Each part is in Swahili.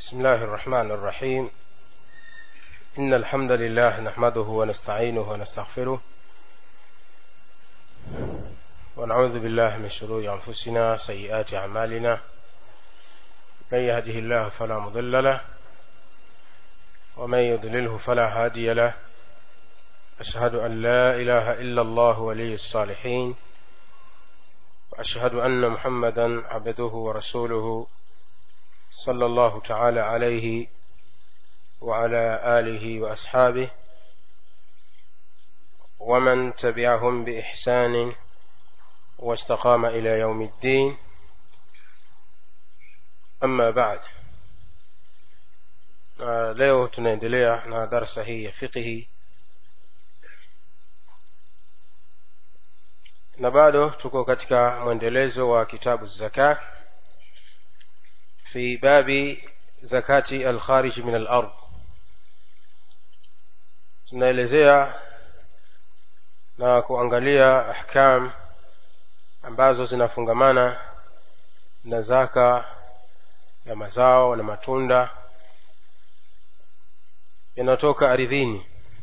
بسم الله الرحمن الرحيم إن الحمد لله نحمده ونستعينه ونستغفره ونعوذ بالله من شرور أنفسنا سيئات أعمالنا من يهده الله فلا مضل له ومن يضلله فلا هادي له أشهد أن لا إله إلا الله ولي الصالحين وأشهد أن محمدا عبده ورسوله صلى الله تعالى عليه وعلى آله وأصحابه ومن تبعهم بإحسان واستقام إلى يوم الدين أما بعد leo tunaendelea na darsa hii ya fiqhi na bado tuko katika mwendelezo wa kitabu zaka fi babi zakati alkharij min alard tunaelezea na kuangalia ahkam ambazo zinafungamana na zaka ya mazao na matunda yanayotoka aridhini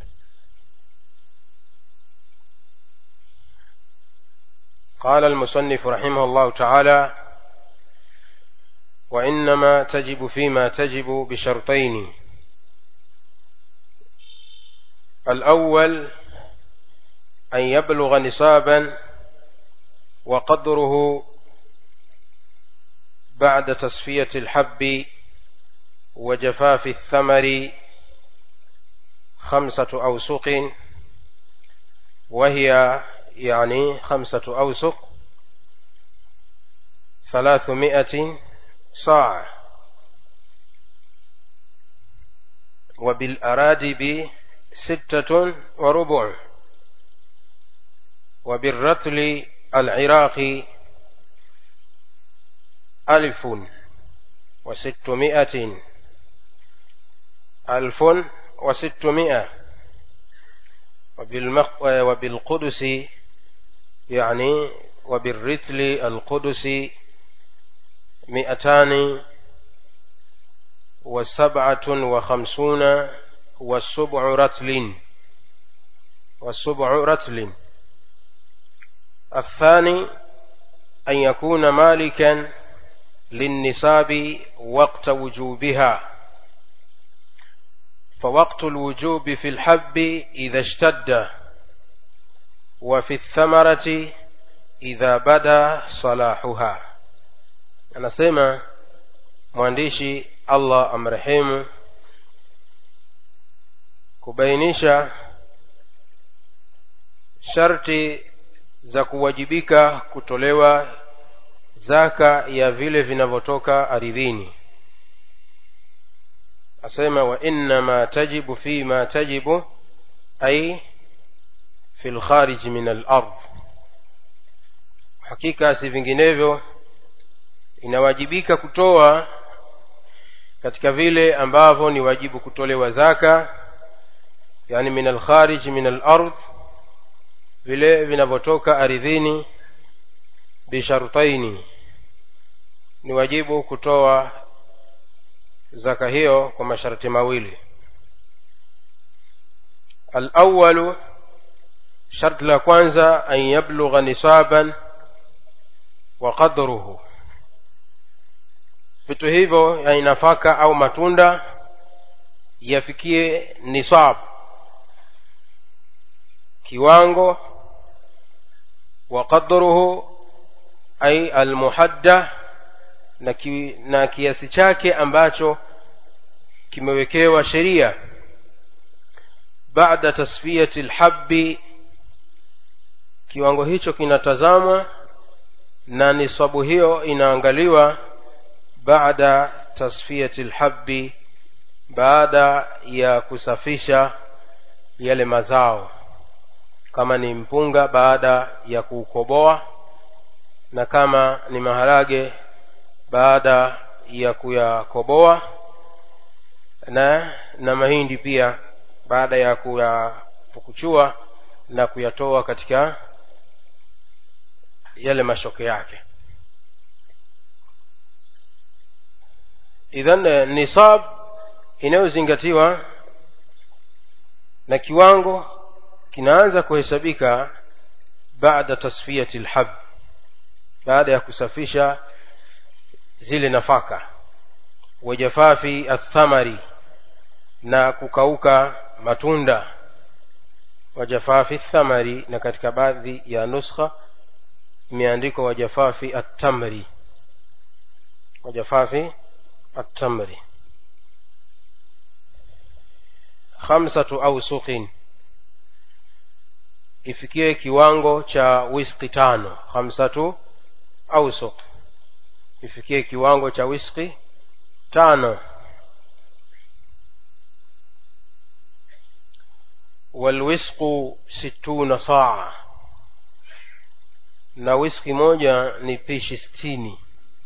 قال المصنف رحمه الله تعالى وإنما تجب فيما تجب بشرطين الأول أن يبلغ نصابا وقدره بعد تصفية الحب وجفاف الثمر خمسة أوسق وهي يعني خمسة أوسق ثلاثمائة صاع وبالأرادب ستة وربع وبالرتل العراقي ألف وستمائة ألف وستمائة وبالمق... وبالقدس يعني وبالرتل القدس مئتان وسبعة وخمسون والسبع رتل والسبع رتل الثاني أن يكون مالكا للنساب وقت وجوبها فوقت الوجوب في الحب إذا اشتد وفي الثمرة إذا بدا صلاحها anasema mwandishi allah amrehemu kubainisha sharti za kuwajibika kutolewa zaka ya vile vinavyotoka aridhini asema wa innama tajibu fima tajibu ai fi lkhariji min alard hakika si vinginevyo inawajibika kutoa katika vile ambavyo ni wajibu kutolewa zaka yani min alkharij min alard vile vinavyotoka aridhini bishartaini ni wajibu kutoa zaka hiyo kwa masharti mawili alawalu sharti la kwanza an yablugha nisaban wa qadruhu vitu hivyo yani nafaka au matunda yafikie nisab kiwango wa qadruhu ay almuhadda na, ki, na kiasi chake ambacho kimewekewa sheria baada tasfiyati lhabbi kiwango hicho kinatazamwa na nisabu hiyo inaangaliwa baada tasfiyati lhabbi baada ya kusafisha yale mazao kama ni mpunga baada ya kuukoboa na kama ni maharage baada ya kuyakoboa na na mahindi pia baada ya kuyapukuchua na kuyatoa katika yale mashoke yake idhan nisab inayozingatiwa na kiwango kinaanza kuhesabika baada tasfiyati lhab baada ya kusafisha zile nafaka wajafafi athamari na kukauka matunda wajafafi thamari na katika baadhi ya nuskha imeandikwa wajafafi attamri wajafafi attamri khamsatu ausuqin ifikie kiwango cha wiski tano khamsatu ausuq ifikie kiwango cha wiski tano walwisqu situna saa na wiski moja ni pishi sitini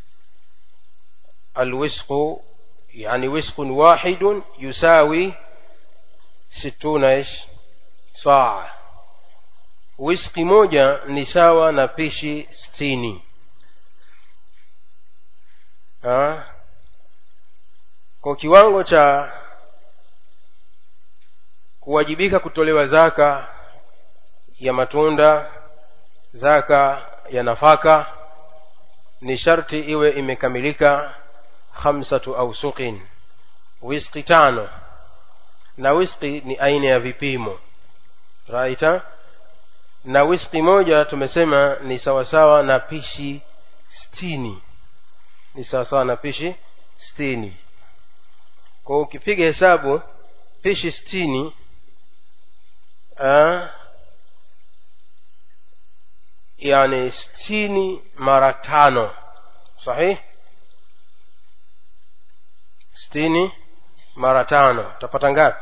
alwisqu yani wiskun wahidun yusawi situna ish saa wiski moja ni sawa na pishi sitini ha? kwa kiwango cha kuwajibika kutolewa zaka ya matunda zaka ya nafaka ni sharti iwe imekamilika khamsatu ausuqin wiski tano na wiski ni aina ya vipimo raita na wiski moja tumesema ni sawasawa na pishi stini ni sawasawa na pishi stini kwa ukipiga hesabu pishi stini uh, yani stini mara tano sahih stini mara tano utapata ngapi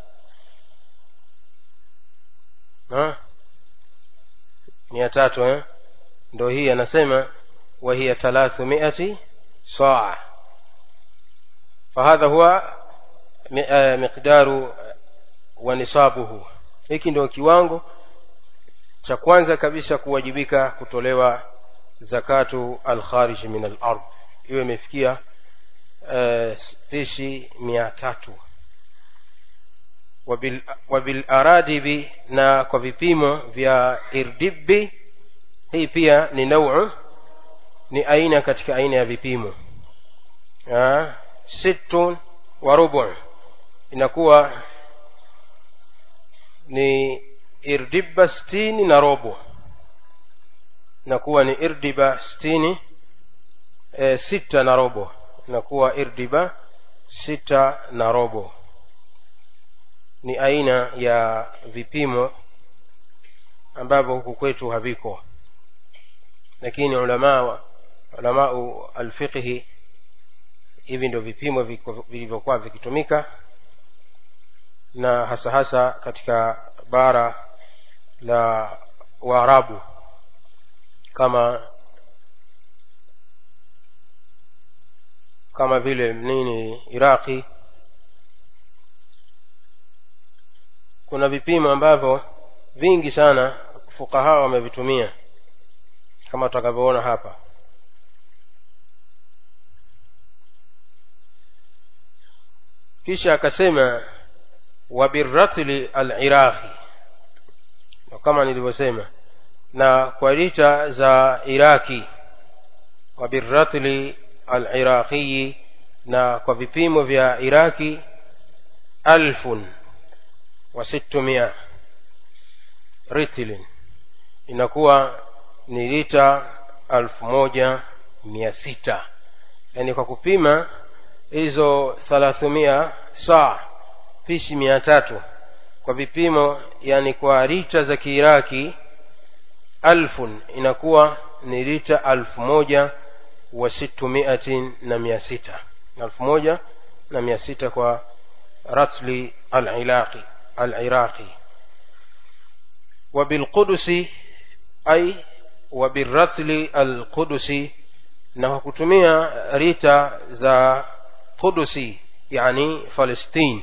mia tatu eh? ndo hii anasema wahiya thalathumiati saa fahadha huwa miqdaru wa nisabuhu hiki ndio kiwango cha kwanza kabisa kuwajibika kutolewa zakatu alkharij min alard iwe imefikia pishi mia tatu wabilaradibi na kwa vipimo vya irdibi hii pia ni nauu ni aina katika aina ya vipimo sittun wa rubu inakuwa ni irdiba sitini na robo inakuwa ni irdiba sitini e, sita na robo inakuwa irdiba sita na robo ni aina ya vipimo ambavyo huku kwetu haviko lakini ulama ulamau alfiqhi hivi ndio vipimo vilivyokuwa vikitumika na hasa hasa katika bara la waarabu kama kama vile nini iraqi kuna vipimo ambavyo vingi sana fukaha wamevitumia kama tutakavyoona hapa kisha akasema wabirratli aliraqi kama nilivyosema na kwa lita za iraki wabirratli aliraqiyi na kwa vipimo vya iraki alfun wa sittumia ritlin inakuwa ni lita alfu moja mia sita yaani kwa kupima hizo thalathumia saa pishi mia tatu kwa vipimo yani kwa lita za kiiraki alfun inakuwa ni lita alfu moja wa sittumiatin na mia sita alfu moja na mia sita kwa ratli alilaqi aliraqi wabilqudusi ai wabiratli alqudusi na kwa kutumia rita za qudusi yani palestine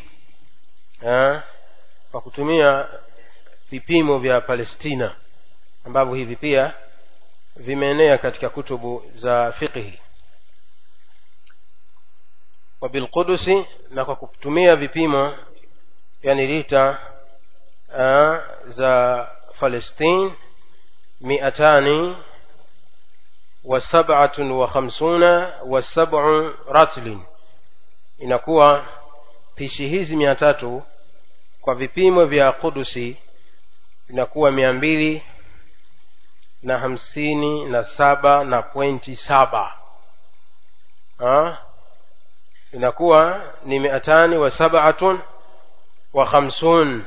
kwa kutumia vipimo vya palestina ambavyo hivi pia vimeenea katika kutubu za fiqhi wa bilqudusi na kwa kutumia vipimo yani lita uh, za palestine miatani wa sab'atun wa khamsuna wa sab'u ratlin inakuwa pishi hizi mia tatu kwa vipimo vya kudusi inakuwa mia mbili na hamsini na saba na pointi saba ha? inakuwa ni miatani wa sabatun wa khamsun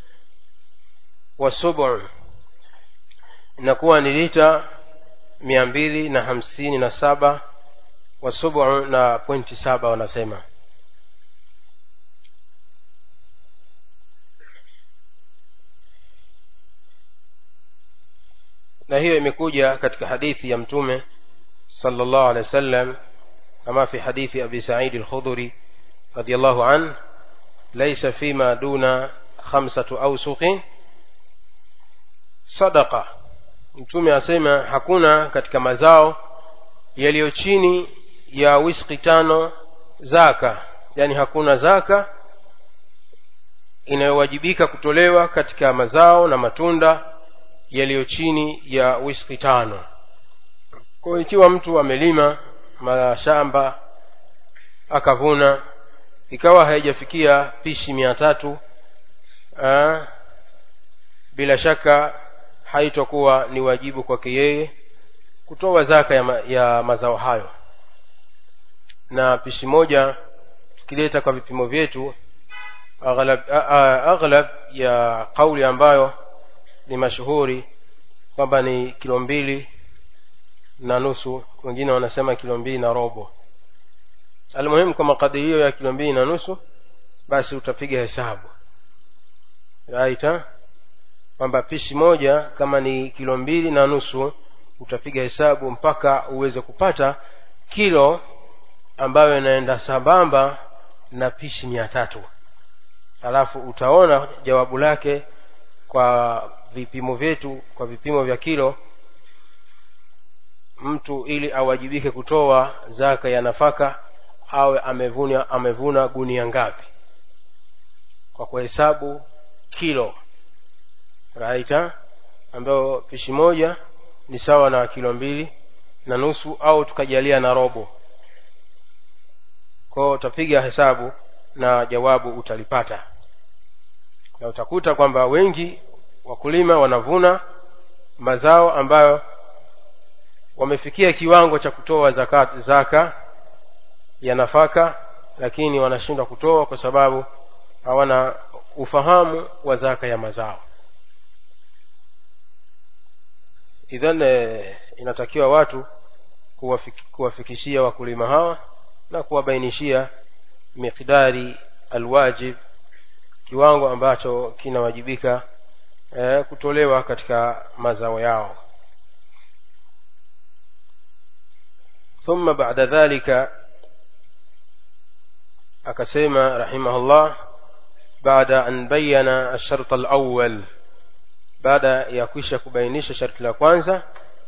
wa subu inakuwa ni lita mia mbili na hamsini na saba wa subu na pointi saba wanasema na hiyo imekuja katika hadithi ya mtume sallallahu alaihi wasallam kama fi hadithi abi sa'id al-khudri radiyallahu an laysa fima duna khamsatu awsuqin sadaqa mtume asema hakuna katika mazao yaliyo chini ya wiski tano zaka yani hakuna zaka inayowajibika kutolewa katika mazao na matunda yaliyo chini ya wiski tano kwa ikiwa mtu amelima mashamba akavuna ikawa haijafikia pishi mia tatu aa, bila shaka haitokuwa ni wajibu kwake yeye kutoa zaka ya, ma, ya mazao hayo na pishi moja tukileta kwa vipimo vyetu aghlab, aghlab ya kauli ambayo ni mashuhuri kwamba ni kilo mbili na nusu wengine wanasema kilo mbili na robo almuhimu kwa makadirio ya kilo mbili na nusu basi utapiga hesabu right kwamba pishi moja kama ni kilo mbili na nusu utapiga hesabu mpaka uweze kupata kilo ambayo inaenda sambamba na pishi mia tatu alafu utaona jawabu lake kwa vipimo vyetu kwa vipimo vya kilo mtu ili awajibike kutoa zaka ya nafaka awe amevuna amevuna gunia ngapi kwa kuhesabu kilo raita ambayo pishi moja ni sawa na kilo mbili na nusu au tukajalia na robo kwao utapiga hesabu na jawabu utalipata na utakuta kwamba wengi wakulima wanavuna mazao ambayo wamefikia kiwango cha kutoa zaka, zaka ya nafaka lakini wanashindwa kutoa kwa sababu hawana ufahamu wa zaka ya mazao idhan eh, inatakiwa watu kuwafik, kuwafikishia wakulima hawa na kuwabainishia miqdari alwajib kiwango ambacho kinawajibika eh, kutolewa katika mazao yao ثم بعد ذلك akasema rahimahullah baada an bayana الشرط الأول baada ya kwisha kubainisha sharti la kwanza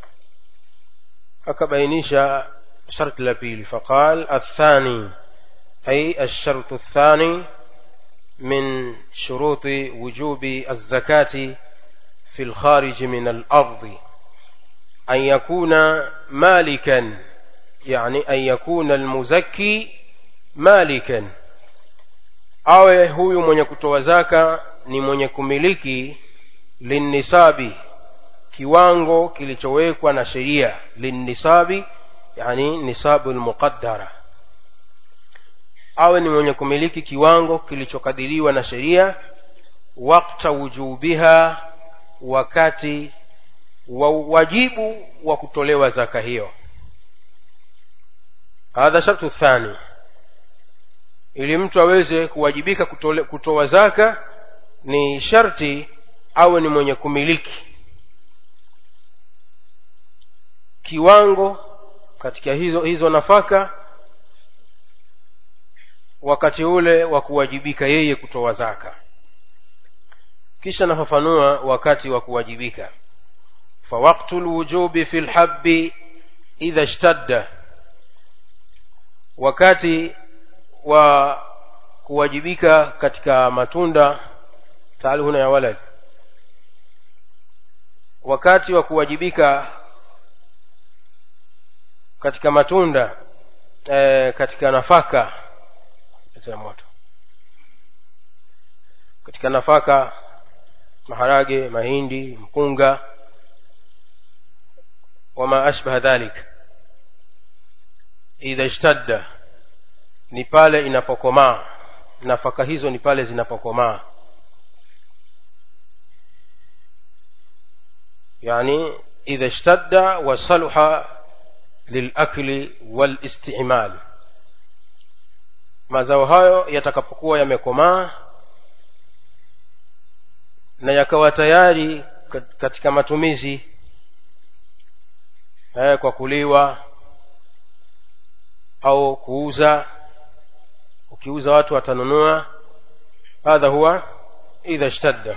akabainisha sharti la pili faqal الثاني أي الشرط الثاني من شروط وجوب الزكاة في الخارج من الأرض أن يكون مالكا يعني أن يكون المزكي مالكا awe huyu mwenye kutoa zaka ni mwenye kumiliki linnisabi kiwango kilichowekwa na sheria linnisabi yani nisabu lmuqaddara awe ni mwenye kumiliki kiwango kilichokadiriwa na sheria wakta wujubiha wakati wa wajibu wa kutolewa zaka hiyo hadha shartu thani ili mtu aweze kuwajibika kutole, kutoa zaka ni sharti awe ni mwenye kumiliki kiwango katika hizo hizo nafaka wakati ule wa kuwajibika yeye kutoa zaka kisha nafafanua wakati wa kuwajibika fawaktu lwujubi fi lhabi idha shtadda wakati wa kuwajibika katika matunda taali huna ya walad wakati wa kuwajibika katika matunda e, katika nafaka ya moto katika nafaka maharage mahindi mpunga wama ashbaha dhalik idha ishtadda ni pale inapokomaa nafaka hizo ni pale zinapokomaa yani idha ishtadda wasaluha lilakli walistimal mazao hayo yatakapokuwa yamekomaa na yakawa tayari katika matumizi eh, kwa kuliwa au kuuza ukiuza watu watanunua hadha huwa idha ishtadda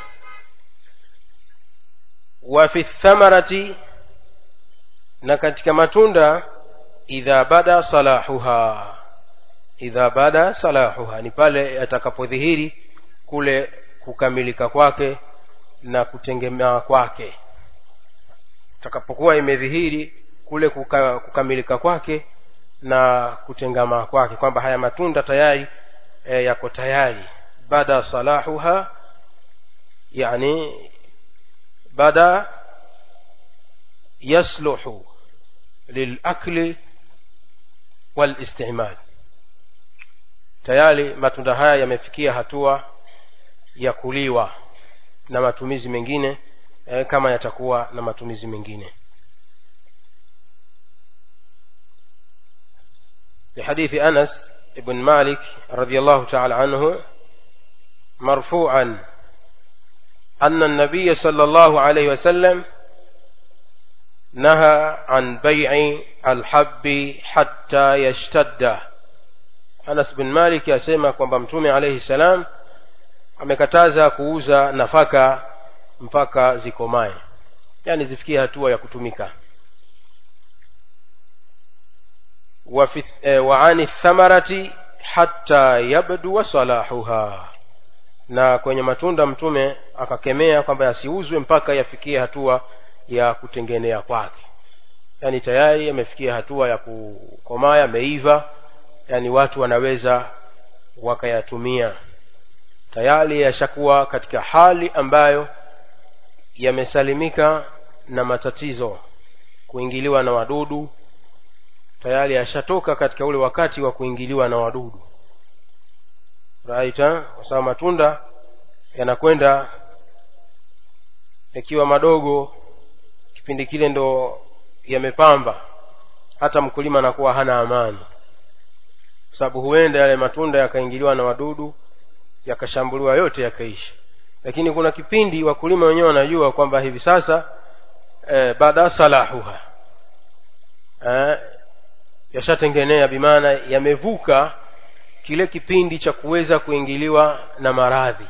wa fi thamarati na katika matunda idha bada salahuha idha bada salahuha ni pale yatakapodhihiri kule kukamilika kwake na kutengemaa kwake takapokuwa imedhihiri kule kuka, kukamilika kwake na kutengamaa kwake kwamba haya matunda tayari e, yako tayari bada salahuha yani bada yasluhu lilakli walistimal tayari matunda haya yamefikia hatua ya kuliwa na matumizi mengine e, kama yatakuwa na matumizi mengine لحديث أنس بن مالك رضي الله تعالى عنه مرفوعا أن النبي صلى الله عليه وسلم نهى عن بيع الحب حتى يشتد أنس بن مالك يسمى kwamba mtume عليه السلام amekataza kuuza nafaka mpaka zikomae yani zifikie hatua ya kutumika وعن الثمرة حتى يبدو صلاحها na kwenye matunda mtume akakemea kwamba yasiuzwe mpaka yafikie hatua ya kutengenea kwake yaani tayari yamefikia hatua ya kukomaa yameiva yaani watu wanaweza wakayatumia tayari yashakuwa katika hali ambayo yamesalimika na matatizo kuingiliwa na wadudu tayari yashatoka katika ule wakati wa kuingiliwa na wadudu raita kwa sababu matunda yanakwenda yakiwa madogo kipindi kile ndo yamepamba hata mkulima anakuwa hana amani kwa sababu huenda yale matunda yakaingiliwa na wadudu yakashambuliwa yote yakaisha lakini kuna kipindi wakulima wenyewe wanajua kwamba hivi sasa e, baada salahuha e, yashatengenea bimaana yamevuka kile kipindi cha kuweza kuingiliwa na maradhi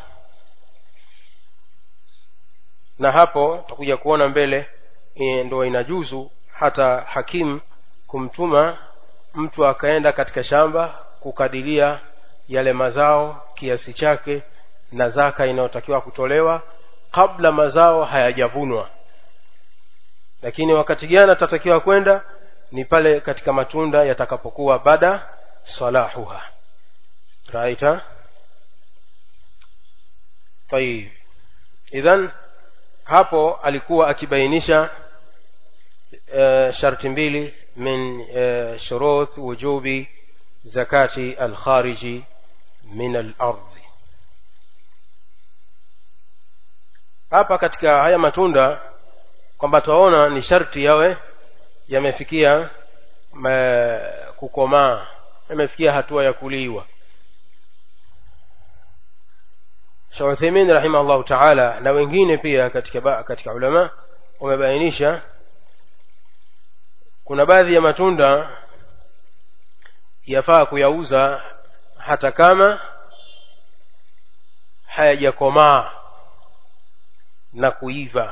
na hapo tutakuja kuona mbele e, ndo inajuzu hata hakimu kumtuma mtu akaenda katika shamba kukadiria yale mazao kiasi chake na zaka inayotakiwa kutolewa kabla mazao hayajavunwa lakini wakati gani atatakiwa kwenda ni pale katika matunda yatakapokuwa bada salahuha raita tayib idhan hapo alikuwa akibainisha uh, sharti mbili min uh, shurut wujubi zakati alkhariji min alardhi hapa katika haya matunda kwamba twaona ni sharti yawe yamefikia kukomaa yamefikia hatua ya kuliwa Shauthaimin rahimahullahu taala na wengine pia katika ba, katika ulama wamebainisha kuna baadhi ya matunda yafaa kuyauza hata kama hayajakomaa na kuiva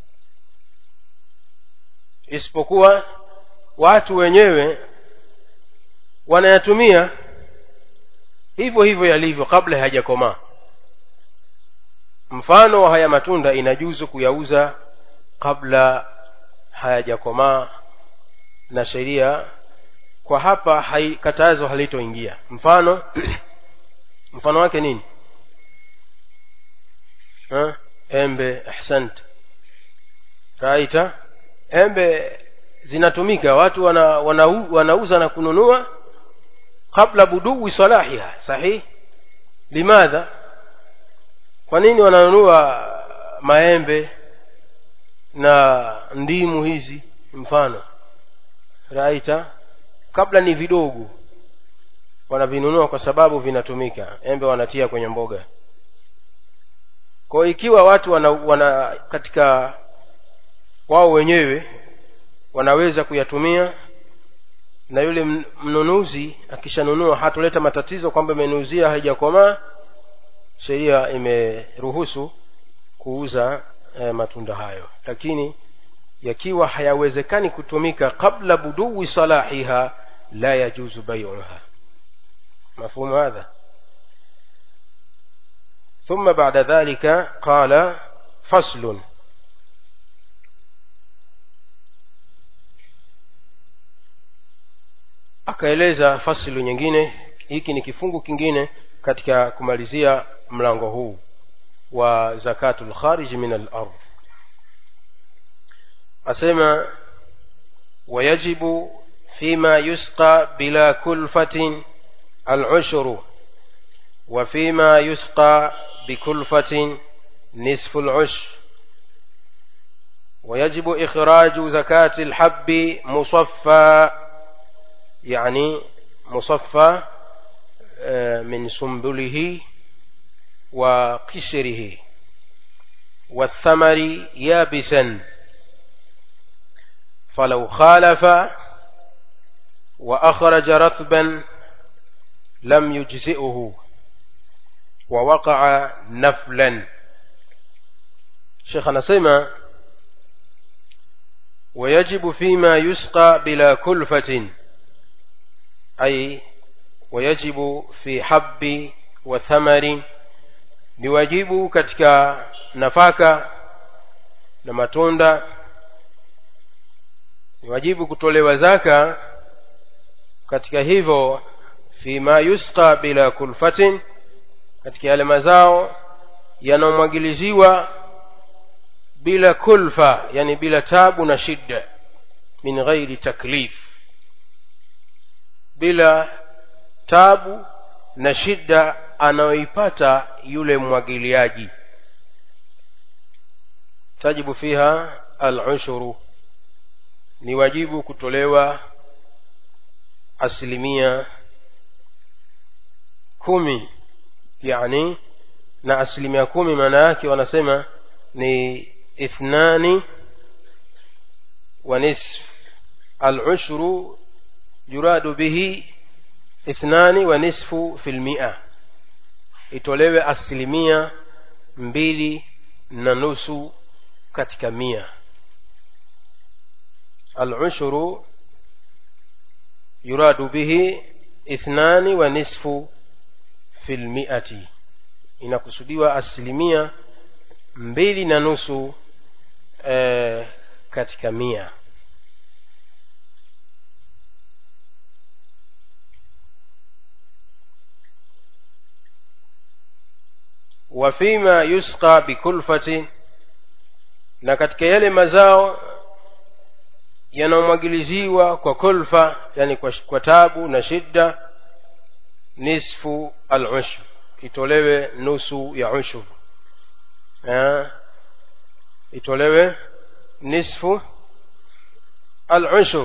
isipokuwa watu wenyewe wanayatumia hivyo hivyo yalivyo kabla hayajakomaa mfano wa haya matunda inajuzu kuyauza kabla hayajakomaa na sheria kwa hapa hai, katazo halitoingia mfano mfano wake nini ha? embe ahsant raita embe zinatumika watu wana, wana, wanauza na kununua kabla budui salahiha sahih limadha kwa nini wananunua maembe na ndimu hizi mfano raita kabla ni vidogo wanavinunua kwa sababu vinatumika embe wanatia kwenye mboga kwa ikiwa watu wana, wana katika wao wenyewe wanaweza kuyatumia na yule mnunuzi akishanunua hatoleta matatizo kwamba imenuuzia haijakomaa sheria imeruhusu kuuza e, matunda hayo lakini yakiwa hayawezekani kutumika qabla budui salahiha la yajuzu baiuha mafhumu hadha ثم بعد ذلك قال فصل akaeleza fasilu nyingine hiki ni kifungu kingine katika kumalizia mlango huu wa zakatul kharij min al-ardh asema wayajibu fima yusqa bila kulfatin al-ushru wa fima yusqa bikulfatin nisfu al-ushr ويجب إخراج زكاة الحب مصفى يعني مصفى من سنبله وقشره والثمر يابسا فلو خالف وأخرج رطبا لم يجزئه ووقع نفلا شيخنا سيما ويجب فيما يسقى بلا كلفة أي ويجب في حب وثمر ni wajibu katika nafaka na matunda ni wajibu kutolewa zaka katika hivyo fima yusqa bila kulfatin katika yale mazao yanayomwagiliziwa bila kulfa yani bila tabu na shida min ghairi taklif bila tabu na shida anayoipata yule mwagiliaji tajibu fiha al-ushuru ni wajibu kutolewa asilimia kumi yani na asilimia kumi maana yake wanasema ni ithnani wa nisf al-ushru yuradu bihi ithnani wa nisfu fil mi'a itolewe asilimia mbili na nusu katika mia al-ushru yuradu bihi ithnani wa nisfu fil mi'ati inakusudiwa asilimia mbili na nusu e, katika mia wafima yusqa bikulfati na katika yale mazao yanayomwagiliziwa kwa kulfa yani kwa, kwa tabu na shida nisfu al-ushr itolewe nusu ya ushur itolewe nisfu al-ushur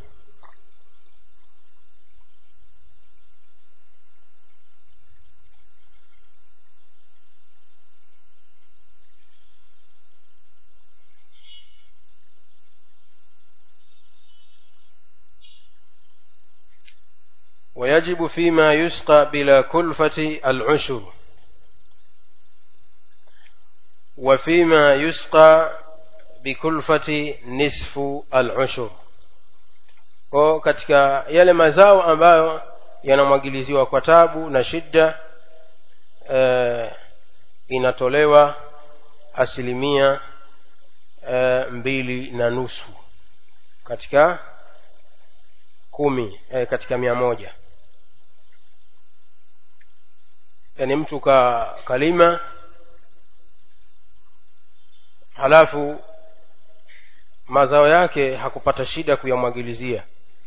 ويجب فيما يسقى بلا كلفة العشر وفيما يسقى بكلفة نصف العشر kwa katika yale mazao ambayo yanamwagiliziwa kwa tabu na shida e, inatolewa asilimia e, mbili na nusu katika kumi e, katika mia moja yaani mtu ka kalima halafu mazao yake hakupata shida kuyamwagilizia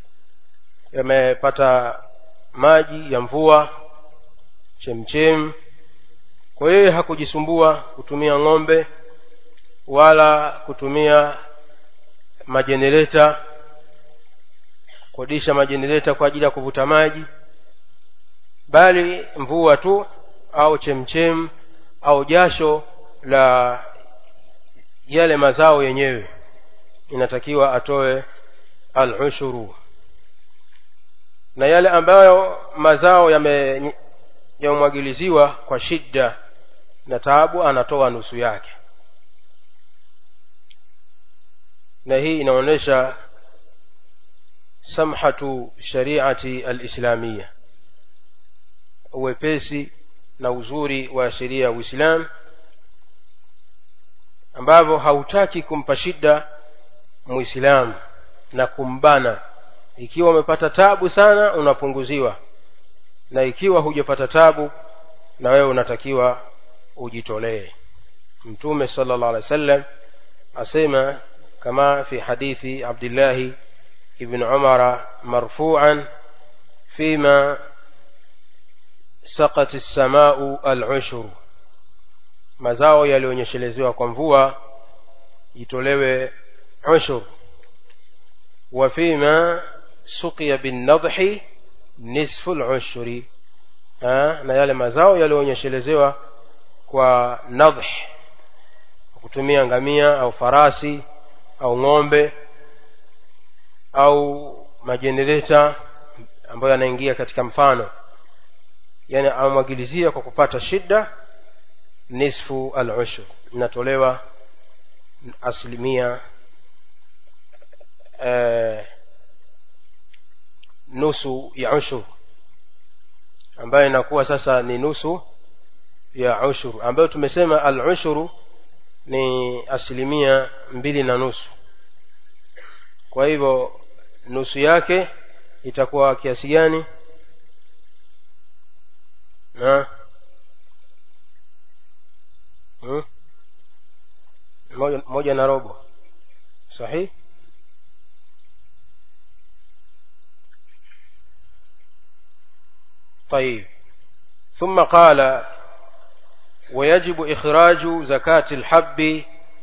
yamepata maji ya mvua chemchem kwa hiyo hakujisumbua kutumia ng'ombe wala kutumia majenereta kodisha majenereta kwa ajili ya kuvuta maji bali mvua tu au chemchem au jasho la yale mazao yenyewe inatakiwa atoe al-ushuru na yale ambayo mazao yame yamemwagiliziwa kwa shida na taabu anatoa nusu yake na hii inaonyesha samhatu shariati alislamia uwepesi na uzuri wa sheria ya uislam ambavyo hautaki kumpa shida muislamu na kumbana ikiwa umepata tabu sana unapunguziwa na ikiwa hujapata tabu na wewe unatakiwa ujitolee mtume sallallahu alaihi wasallam asema kama fi hadithi abdillahi ibn umara marfu'an fima saqat as-sama'u al-ushur mazao yalionyeshelezewa kwa mvua itolewe ushur wa fima suqiya bin nadhi nisfu al-ushri na yale mazao yalionyeshelezewa kwa nadh kutumia ngamia au farasi au ng'ombe au majenereta ambayo yanaingia katika mfano yani amwagilizia kwa kupata shida nisfu al-ushr inatolewa asilimia eh, nusu ya ushur ambayo inakuwa sasa ni nusu ya ushuru ambayo tumesema al-ushuru ni asilimia mbili na nusu kwa hivyo nusu yake itakuwa kiasi gani na hmm? moja, moja na robo sahihi طيب ثم قال ويجب إخراج زكاة الحب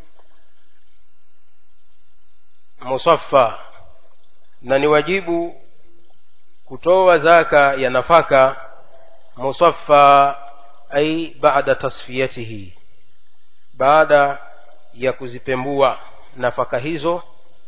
مصفى na ni wajibu kutoa zaka ya nafaka musaffa ai baada tasfiyatihi baada ya kuzipembua nafaka hizo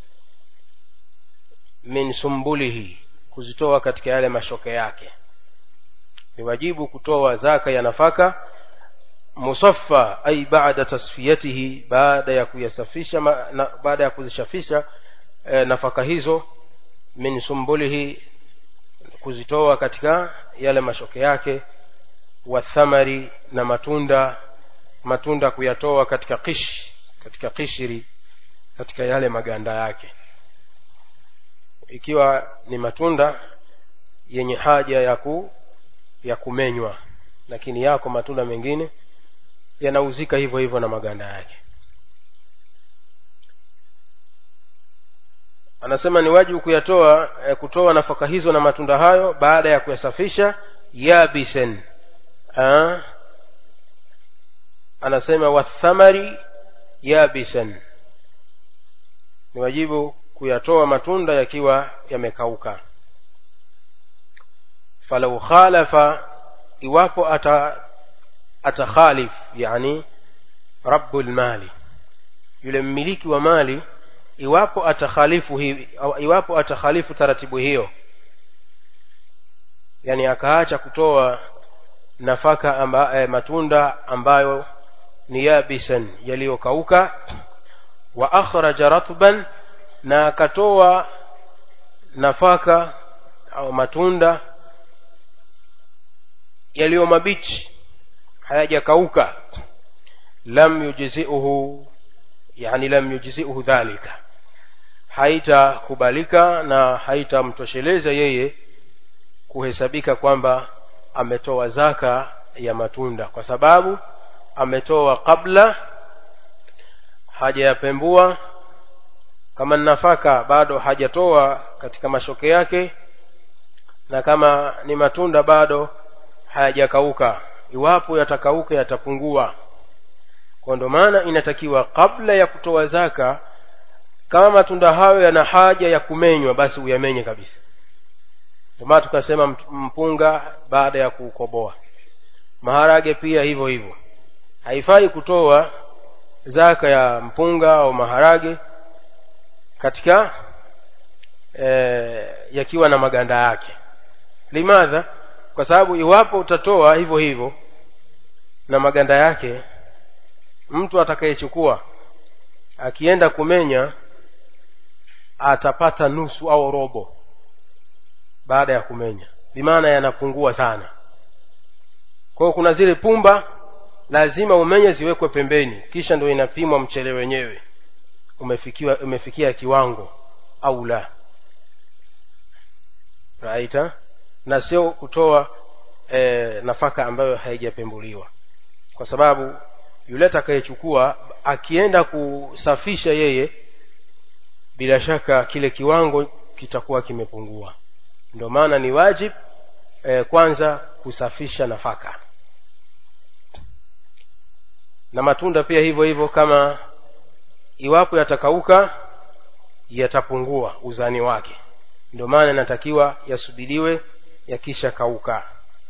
min sumbulihi kuzitoa katika yale mashoke yake ni wajibu kutoa zaka ya nafaka musaffa ai baada tasfiyatihi baada ya kuyasafisha na, baada ya kuzishafisha e, nafaka hizo min sumbulihi kuzitoa katika yale mashoke yake wa thamari na matunda matunda kuyatoa katika kish katika kishiri katika yale maganda yake ikiwa ni matunda yenye haja ya ku ya kumenywa lakini yako matunda mengine yanauzika hivyo hivyo na maganda yake anasema ni wajibu kuyatoa eh, kutoa nafaka hizo na matunda hayo baada ya kuyasafisha yabisen ha? anasema wathamari yabisen ni wajibu kuyatoa matunda yakiwa yamekauka falau khalafa iwapo ata atakhalif yani rabbul mali yule mmiliki wa mali iwapo atakhalifu hivi au iwapo atakhalifu taratibu hiyo yani akaacha kutoa nafaka amba, eh, matunda ambayo ni yabisan yaliyokauka wa akhraja ratban na akatoa nafaka au matunda yaliyo mabichi hayajakauka lam yujziuhu yani lam yujziuhu dhalika haitakubalika na haitamtosheleza yeye kuhesabika kwamba ametoa zaka ya matunda kwa sababu ametoa kabla hajayapembua kama nafaka bado hajatoa katika mashoke yake na kama ni matunda bado hayajakauka iwapo yatakauka yatapungua kwa ndo maana inatakiwa kabla ya kutoa zaka kama matunda hayo yana haja ya kumenywa basi uyamenye kabisa ndio maana tukasema mpunga baada ya kuukoboa maharage pia hivyo hivyo haifai kutoa zaka ya mpunga au maharage katika e, yakiwa na maganda yake limadha kwa sababu iwapo utatoa hivyo hivyo na maganda yake mtu atakayechukua akienda kumenya atapata nusu au robo baada ya kumenya bimaana yanapungua sana kwa hiyo kuna zile pumba lazima umenye ziwekwe pembeni kisha ndio inapimwa mchele wenyewe umefikiwa umefikia kiwango au la raita na sio kutoa e, nafaka ambayo haijapembuliwa kwa sababu yule atakayechukua akienda kusafisha yeye bila shaka kile kiwango kitakuwa kimepungua ndio maana ni wajib e, kwanza kusafisha nafaka na matunda pia hivyo hivyo kama iwapo yatakauka yatapungua uzani wake ndio maana inatakiwa yasubiriwe yakisha kauka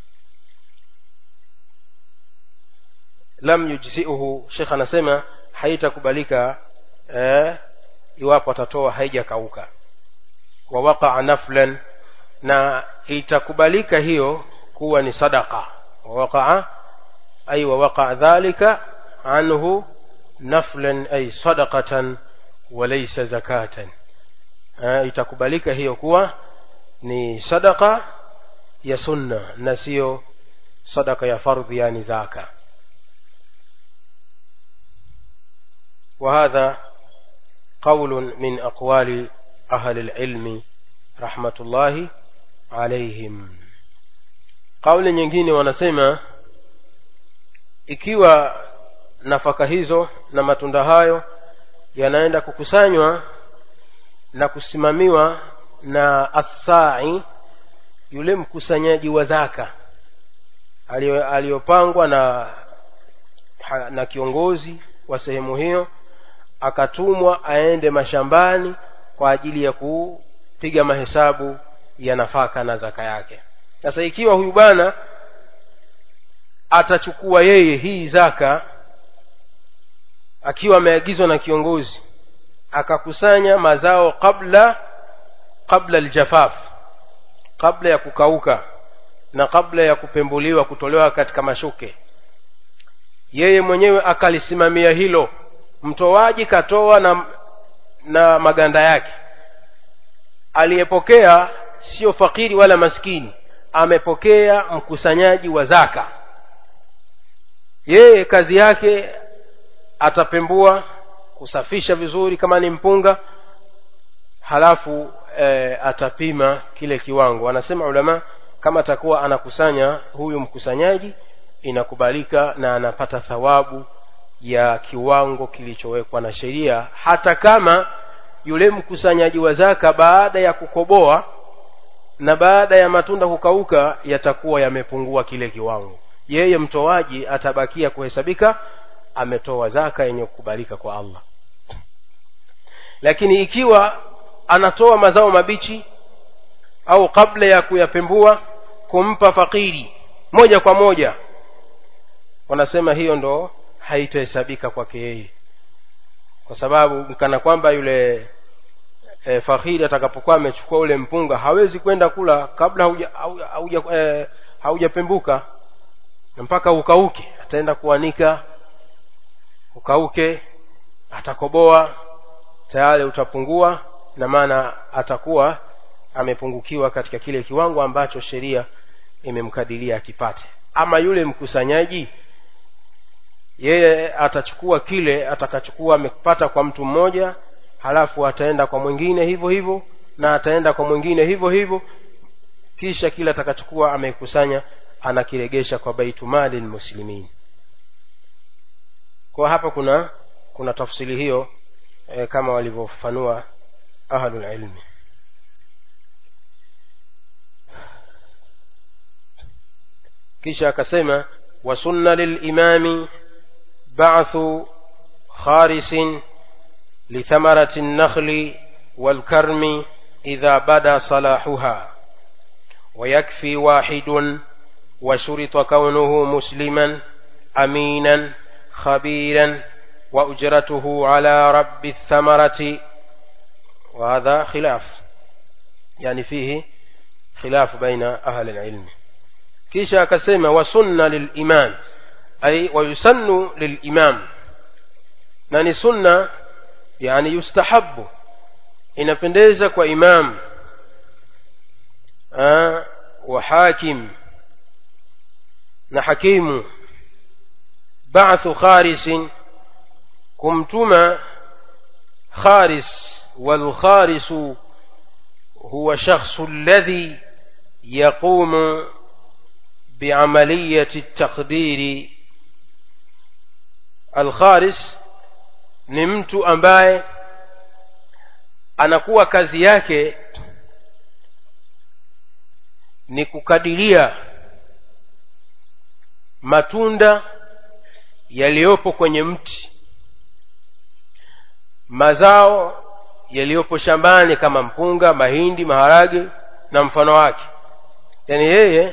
lam yujziuhu shekh anasema haitakubalika eh, iwapo atatoa haijakauka wa waqaa naflan na itakubalika hiyo kuwa ni sadaqa wa waqaa ay wa waqaa dhalika anhu naflan ay sadaqatan walaysa zakatan eh, itakubalika hiyo kuwa ni sadaqa ya sunna na sio sadaka ya fardhi yani zaka وهذا قول من أقوال أهل العلم رحمة الله عليهم قول nyingine wanasema ikiwa nafaka hizo na matunda hayo yanaenda kukusanywa na kusimamiwa na assai yule mkusanyaji wa zaka aliyopangwa na na kiongozi wa sehemu hiyo akatumwa aende mashambani kwa ajili ya kupiga mahesabu ya nafaka na zaka yake sasa ikiwa huyu bwana atachukua yeye hii zaka akiwa ameagizwa na kiongozi akakusanya mazao kabla kabla aljafaf kabla ya kukauka na kabla ya kupembuliwa kutolewa katika mashuke yeye mwenyewe akalisimamia hilo mtoaji katoa na na maganda yake aliyepokea sio fakiri wala maskini amepokea mkusanyaji wa zaka yeye kazi yake atapembua kusafisha vizuri kama ni mpunga halafu e, atapima kile kiwango anasema ulama kama atakuwa anakusanya huyu mkusanyaji inakubalika na anapata thawabu ya kiwango kilichowekwa na sheria hata kama yule mkusanyaji wa zaka baada ya kukoboa na baada ya matunda kukauka yatakuwa yamepungua kile kiwango yeye mtoaji atabakia kuhesabika ametoa zaka yenye kukubalika kwa Allah lakini ikiwa anatoa mazao mabichi au kabla ya kuyapembua kumpa fakiri moja kwa moja wanasema hiyo ndo haitahesabika kwake yeye kwa sababu kana kwamba yule e, fakhiri atakapokuwa amechukua ule mpunga hawezi kwenda kula kabla hauja hauja e, haujapembuka mpaka ukauke ataenda kuanika ukauke atakoboa tayari utapungua na maana atakuwa amepungukiwa katika kile kiwango ambacho sheria imemkadiria akipate ama yule mkusanyaji yeye atachukua kile atakachukua amepata kwa mtu mmoja halafu ataenda kwa mwingine hivyo hivyo na ataenda kwa mwingine hivyo hivyo kisha kile atakachukua amekusanya anakiregesha kwa baitumali lmuslimin kwa hapa kuna kuna tafsiri hiyo e, kama walivyofanua ahlulilmi kisha akasema wasunna lilimami bathu kharisin لثمرة النخل والكرم إذا بدا صلاحها ويكفي واحد وشرط كونه مسلما أمينا خبيرا وأجرته على رب الثمرة وهذا خلاف يعني فيه خلاف بين أهل العلم كيشا كسيما وسن للإمام أي ويسن للإمام ناني سنة yani yustahabu inapendeza kwa imam Aa, wa hakim na hakimu ba'thu kharisin kumtuma kharis والخارس هو شخص الذي يقوم بعملية التقدير الخارس ni mtu ambaye anakuwa kazi yake ni kukadiria matunda yaliyopo kwenye mti mazao yaliyopo shambani kama mpunga mahindi maharage na mfano wake yaani yeye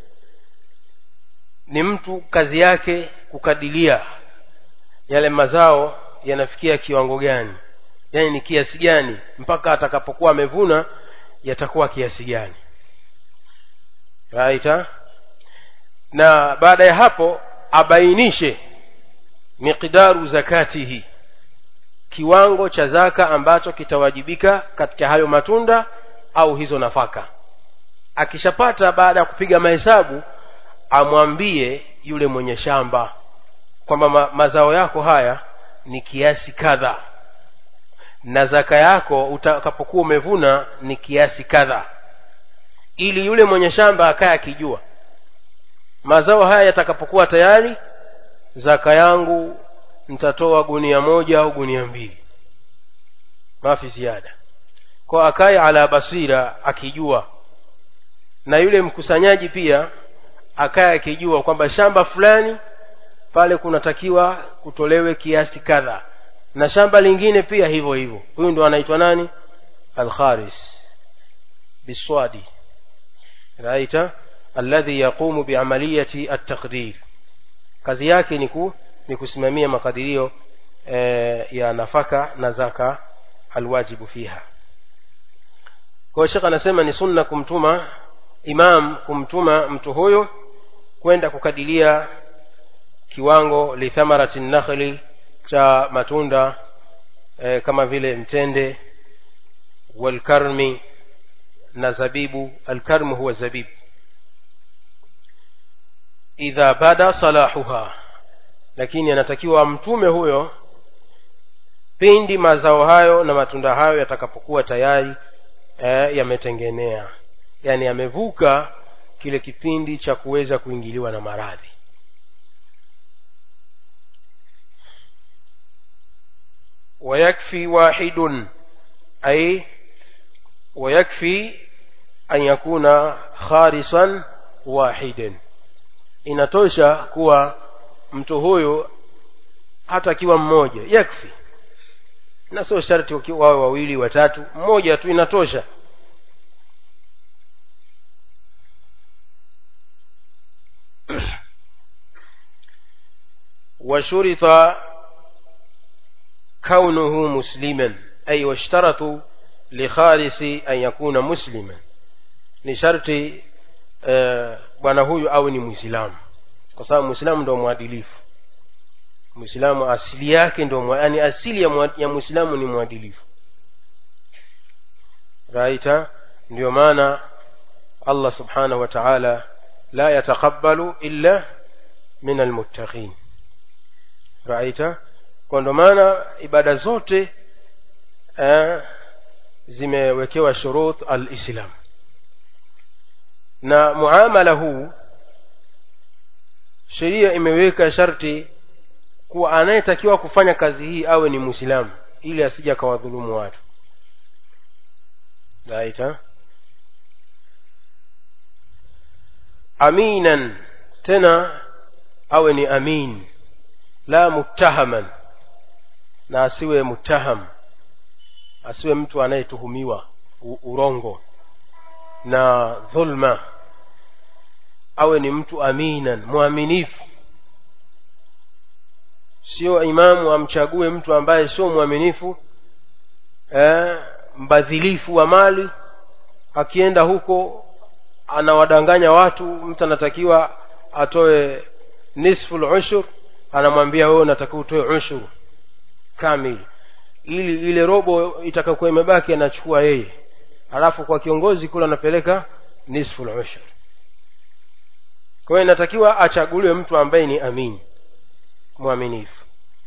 ni mtu kazi yake kukadiria yale mazao yanafikia kiwango gani yaani ni kiasi gani mpaka atakapokuwa amevuna yatakuwa kiasi gani right ha? na baada ya hapo abainishe miqdaru zakatihi kiwango cha zaka ambacho kitawajibika katika hayo matunda au hizo nafaka akishapata baada ya kupiga mahesabu amwambie yule mwenye shamba kwamba ma, mazao yako haya ni kiasi kadha na zaka yako utakapokuwa umevuna ni kiasi kadha ili yule mwenye shamba akaye akijua mazao haya yatakapokuwa tayari zaka yangu nitatoa gunia moja au gunia mbili mafi ziada kwa akaye ala basira akijua na yule mkusanyaji pia akaye akijua kwamba shamba fulani pale kunatakiwa kutolewe kiasi kadha na shamba lingine pia hivyo hivyo huyu ndo anaitwa nani alkharis biswadi raita alladhi yaqumu biamaliyati at-taqdir kazi yake ni ku, ni kusimamia makadirio e, ya nafaka na zaka alwajibu fiha kwa shekh anasema ni sunna kumtuma imam kumtuma mtu huyo kwenda kukadiria kiwango lithamarati nakhli cha matunda e, kama vile mtende walkarmi na zabibu alkarmu huwa zabibu idha bada salahuha lakini anatakiwa mtume huyo pindi mazao hayo na matunda hayo yatakapokuwa tayari e, yametengenea yani yamevuka kile kipindi cha kuweza kuingiliwa na maradhi ويكفي واحد أي ويكفي أن يكون خارصا واحدا inatosha kuwa mtu huyu hata akiwa mmoja yakfi na sio sharti wawe wawili watatu mmoja tu inatosha وشرط كونه مسلما أي واشترطوا لخالص أن يكون مسلما ni sharti bwana uh, huyu awe ni mwislamu kwa sababu mwislamu ndo mwadilifu mwislamu asili yake ndo yani asili ya, ya mwislamu ni mwadilifu raita ndio maana allah subhanahu wa taala la yataqabbalu illa min almuttaqin raita kwa ndo maana ibada zote eh, zimewekewa shurut alislam na muamala huu sheria imeweka sharti kuwa anayetakiwa kufanya kazi hii awe ni mwislamu ili asije akawadhulumu watu raita aminan tena awe ni amin la muttahaman na asiwe muttaham asiwe mtu anayetuhumiwa urongo na dhulma awe ni mtu aminan mwaminifu sio imamu amchague mtu ambaye sio mwaminifu eh, mbadhilifu wa mali akienda huko anawadanganya watu mtu anatakiwa atoe nisfu lushur anamwambia wewe unatakiwa utoe ushuru kamili ili ile robo itakayokuwa imebaki anachukua yeye alafu kwa kiongozi kule anapeleka nisfu lushur kwa hiyo inatakiwa achaguliwe mtu ambaye ni amini mwaminifu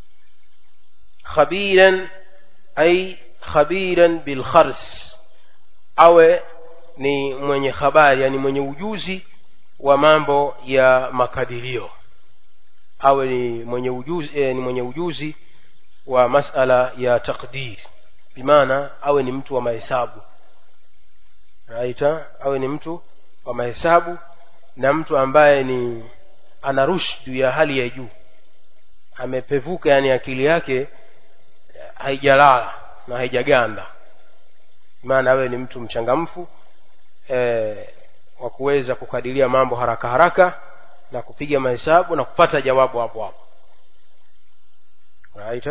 khabiran ay khabiran bilkhars awe ni mwenye habari yani mwenye ujuzi wa mambo ya makadirio awe ni mwenye ujuzi eh, ni mwenye ujuzi wa masala ya takdir bimaana awe ni mtu wa mahesabu raita awe ni mtu wa mahesabu na mtu ambaye ni ana rushdu ya hali ya juu amepevuka yani akili yake haijalala na haijaganda maana awe ni mtu mchangamfu e, wa kuweza kukadiria mambo haraka haraka na kupiga mahesabu na kupata jawabu hapo hapo right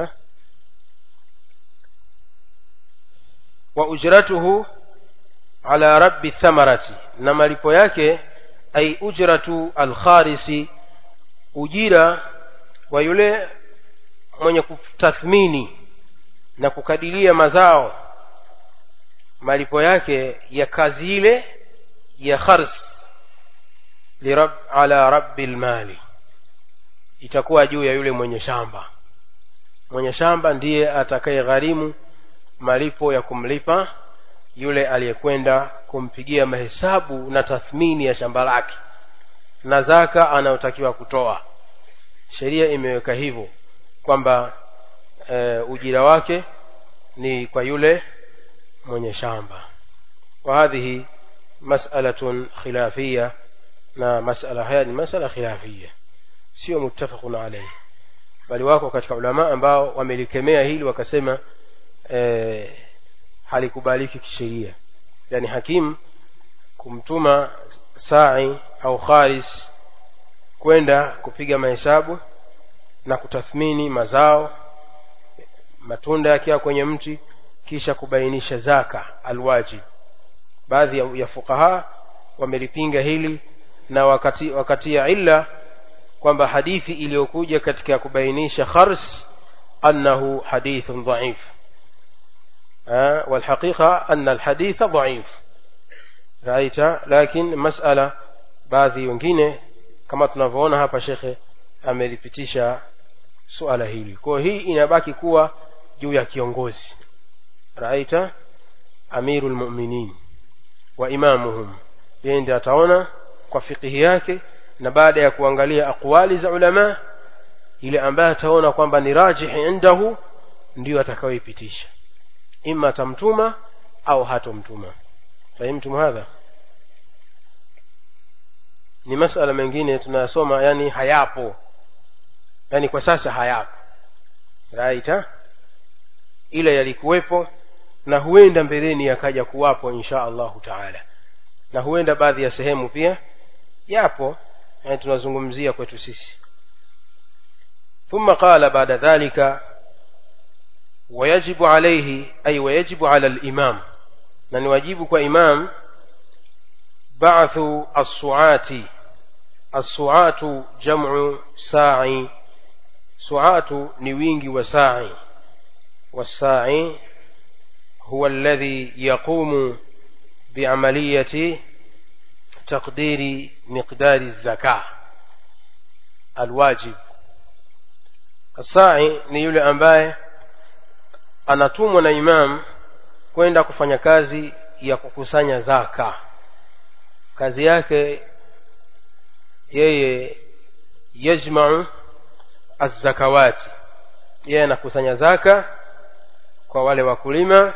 wa ujratuhu ala rabbi thamarati na malipo yake ay ujratu alkharisi ujira wa yule mwenye kutathmini na kukadiria mazao malipo yake ya kazi ile ya khars lirab, ala rabbi lmali itakuwa juu ya yule mwenye shamba mwenye shamba ndiye atakaye gharimu malipo ya kumlipa yule aliyekwenda kumpigia mahesabu na tathmini ya shamba lake na zaka anayotakiwa kutoa sheria imeweka hivyo kwamba e, ujira wake ni kwa yule mwenye shamba wa hadhihi mas'alatun khilafia na masala haya ni masala khilafia sio muttafaqun alayhi bali wako katika ulama ambao wamelikemea hili wakasema e, halikubaliki kisheria yani hakimu kumtuma sai au kharis kwenda kupiga mahesabu na kutathmini mazao matunda yakiwa kwenye mti kisha kubainisha zaka alwajib baadhi ya, ya fuqaha wamelipinga hili na wakati wakati ya illa kwamba hadithi iliyokuja katika kubainisha khars annahu hadithun dhaif والحقيقة أن الحديث ضعيف رأيت لكن مسألة baadhi wengine kama tunavyoona hapa shekhe amelipitisha suala hili kwa hii inabaki kuwa juu ya kiongozi raita amiru lmuminin wa imamuhum yeye ndi ataona kwa fikihi yake na baada ya kuangalia aqwali za ulama ile ambaye ataona kwamba ni rajihi indahu ndiyo atakayoipitisha ima atamtuma au hatomtuma fahimtum hadha ni masala mengine tunayasoma yani hayapo yani kwa sasa hayapo right ha? ila yalikuwepo na huenda mbeleni yakaja kuwapo insha allahu taala na huenda baadhi ya sehemu pia yapo yani tunazungumzia kwetu sisi ثم قال بعد ذلك ويجب عليه أي ويجب على الإمام من واجبك إمام بعث الصعات الصعات جمع ساعي صعات نوينج وساعي والساعي هو الذي يقوم بعملية تقدير مقدار الزكاة الواجب الساعي ni yule ambaye anatumwa na imam kwenda kufanya kazi ya kukusanya zaka kazi yake yeye yajmau azzakawati yeye anakusanya zaka kwa wale wakulima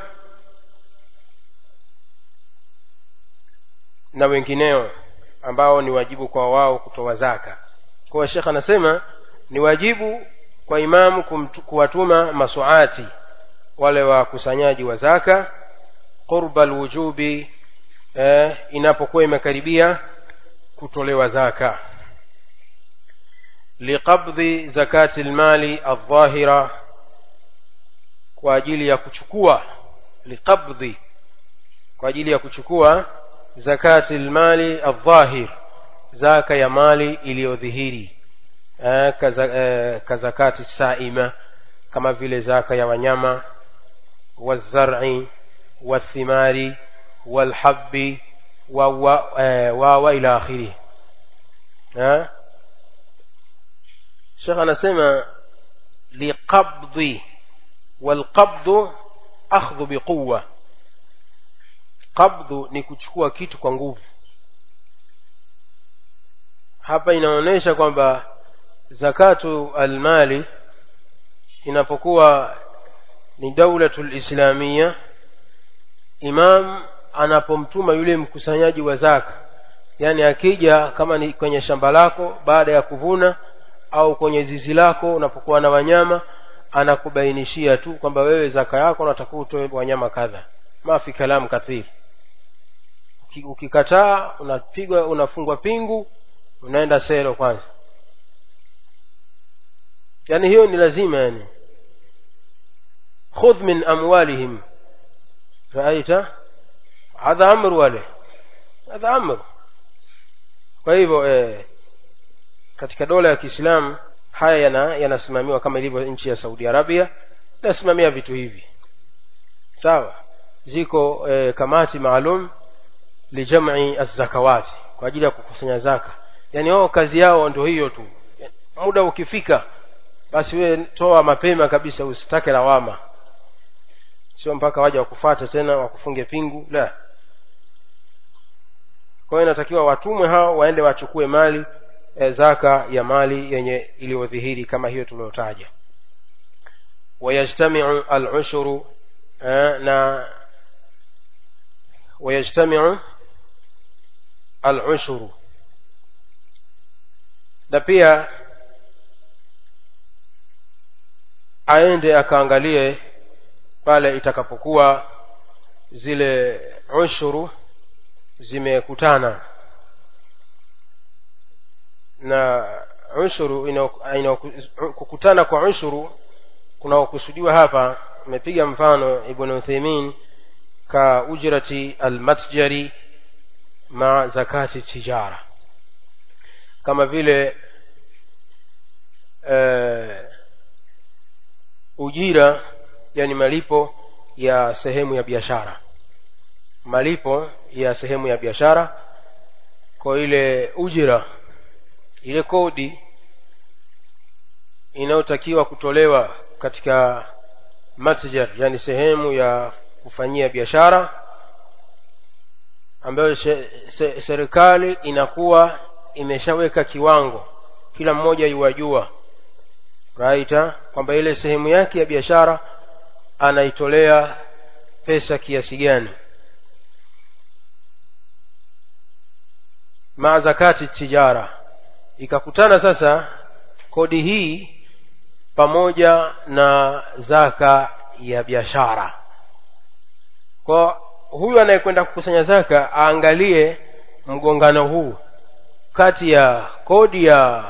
na wengineo ambao ni wajibu kwa wao kutoa zaka kwa shekh anasema ni wajibu kwa imamu kumtu, kuwatuma masuati wale wakusanyaji wa zaka qurba alwujubi eh, inapokuwa imekaribia kutolewa zaka liqabdhi zakati lmali aldhahira kwa ajili ya kuchukua liqabdhi kwa ajili ya kuchukua zakati lmali aldhahir zaka ya mali iliyodhihiri eh, kaza, eh, kazakati saima kama vile zaka ya wanyama wazar'i wathimari walhabbi wawa eh, wa ila akhirih eh? shekh anasema liqabdi walqabdu akhdhu biquwa qabdhu ni kuchukua kitu kwa nguvu hapa inaonyesha kwamba zakatu almali inapokuwa ni daulatu lislamia imam anapomtuma yule mkusanyaji wa zaka yaani akija kama ni kwenye shamba lako baada ya kuvuna au kwenye zizi lako unapokuwa na wanyama anakubainishia tu kwamba wewe zaka yako unatakiwa utoe wanyama kadha mafi kalamu kathiri ukikataa unapigwa unafungwa pingu unaenda sero kwanza yani hiyo ni lazima yani khudh min amwalihim raaita hadha amru wale hadha amru kwa hivyo eh, katika dola ya kiislamu haya yana yanasimamiwa kama ilivyo nchi ya saudi arabia inasimamia vitu hivi sawa ziko eh, kamati maalum lijam'i az-zakawati kwa ajili ya kukusanya zaka yani wao kazi yao ndio hiyo tu muda ukifika basi we toa mapema kabisa usitake lawama sio mpaka waje wakufate tena wakufunge pingu la kwa hiyo inatakiwa watumwe hao waende wachukue mali e, zaka ya mali yenye iliyodhihiri kama hiyo tuliyotaja wayajtamiu alushuru eh, na wayajtamiu alushuru na pia aende akaangalie pale itakapokuwa zile ushuru zimekutana na ushuru ina, ina, kukutana kwa ushuru kunaokusudiwa hapa amepiga mfano ibn utheimin ka ujrati almatjari ma zakati tijara kama vile uh, ujira yani malipo ya sehemu ya biashara malipo ya sehemu ya biashara kwa ile ujira ile kodi inayotakiwa kutolewa katika matjar yani sehemu ya kufanyia biashara ambayo se, serikali inakuwa imeshaweka kiwango kila mmoja yuwajua raita kwamba ile sehemu yake ya biashara anaitolea pesa kiasi gani maa zakati tijara ikakutana sasa kodi hii pamoja na zaka ya biashara kwa huyu anayekwenda kukusanya zaka aangalie mgongano huu kati ya kodi ya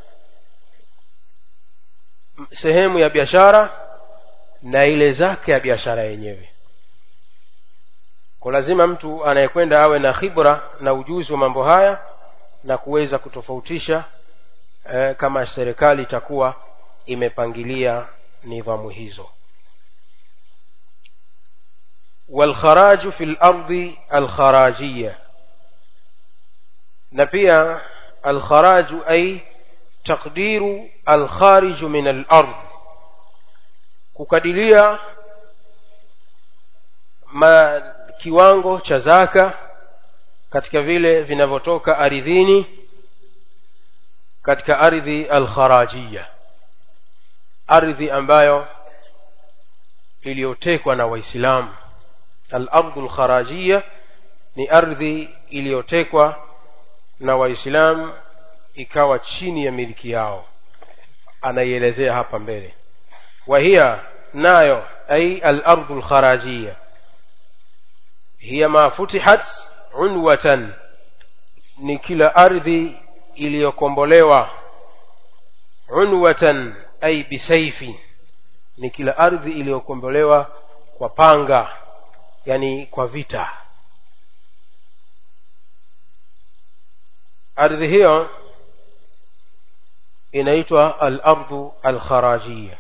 sehemu ya biashara na ile zaka ya biashara yenyewe kwa lazima mtu anayekwenda awe na khibra na ujuzi wa mambo haya na kuweza kutofautisha eh, kama serikali itakuwa imepangilia nidhamu hizo والخراج في الأرض الخراجية na pia alkharaju ay taqdiru alkhariju min alard kukadiria ma kiwango cha zaka katika vile vinavyotoka ardhini katika ardhi alkharajia ardhi ambayo iliyotekwa na waislamu al-ardu al-kharajia ni ardhi iliyotekwa na waislamu ikawa chini ya miliki yao anaielezea hapa mbele وهي nayo أي الأرض الخراجية هي ما فتحت عنوة ni kila ardhi iliyokombolewa unwatan ay bisaifi ni kila ardhi iliyokombolewa kwa panga yani kwa vita ardhi hiyo inaitwa al-ardhu al-kharajiyya